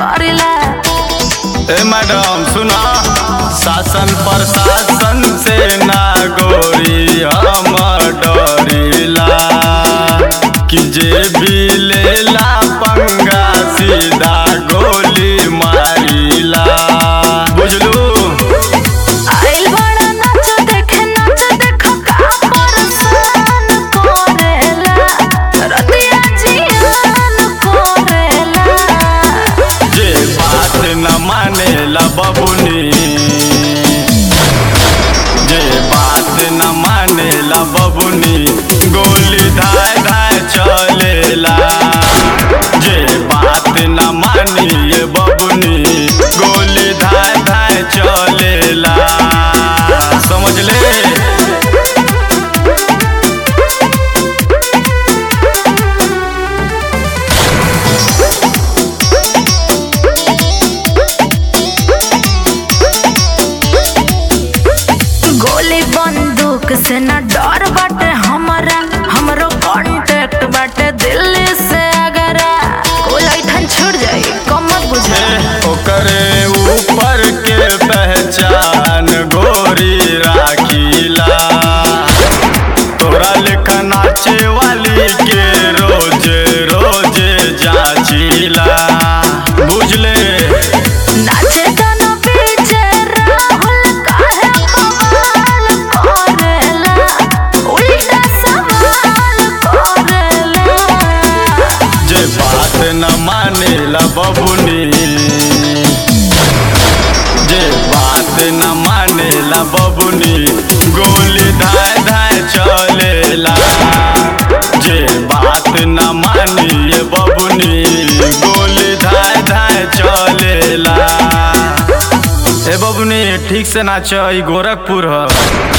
करिला ए मैडम सुना शासन प्रशासन से ना गोरी हम डरिला कि जे भी लेला पंगा सीधा गोली मारिला बुझलू आइल बड़ा नाच देखे नाच देखो का परसान करेला रतिया जियान करेला जे बात न मानेला बबुनी जे बात न मानेला बबुनी गोली धाय धाय चलेला जे बात न मानिए बबुनी गोली धाय धाय चलेला समझ ले गोली बंदूक से न डर बाटे हमरा हमरो कांटेक्ट बाटे दिल्ली से अगर कोई ऐठन छूट जाई कमत बुझे ओकरे ऊपर के पहचान गोरी राखीला तोरा लेखा नाचे वाली के रोज रोज जाचीला बुझले नाचे गाना पीछे राहुल काहे कमाल करेला उल्टा सवाल करेला जे बात न मानेला बबुनी जे बात न मानेला बबुनी गोली धाय धाय चलेला जे बात न मानिए बबुनी गोली धाय धाय चलेला ए बबुनी ठीक से नाच ई गोरखपुर ह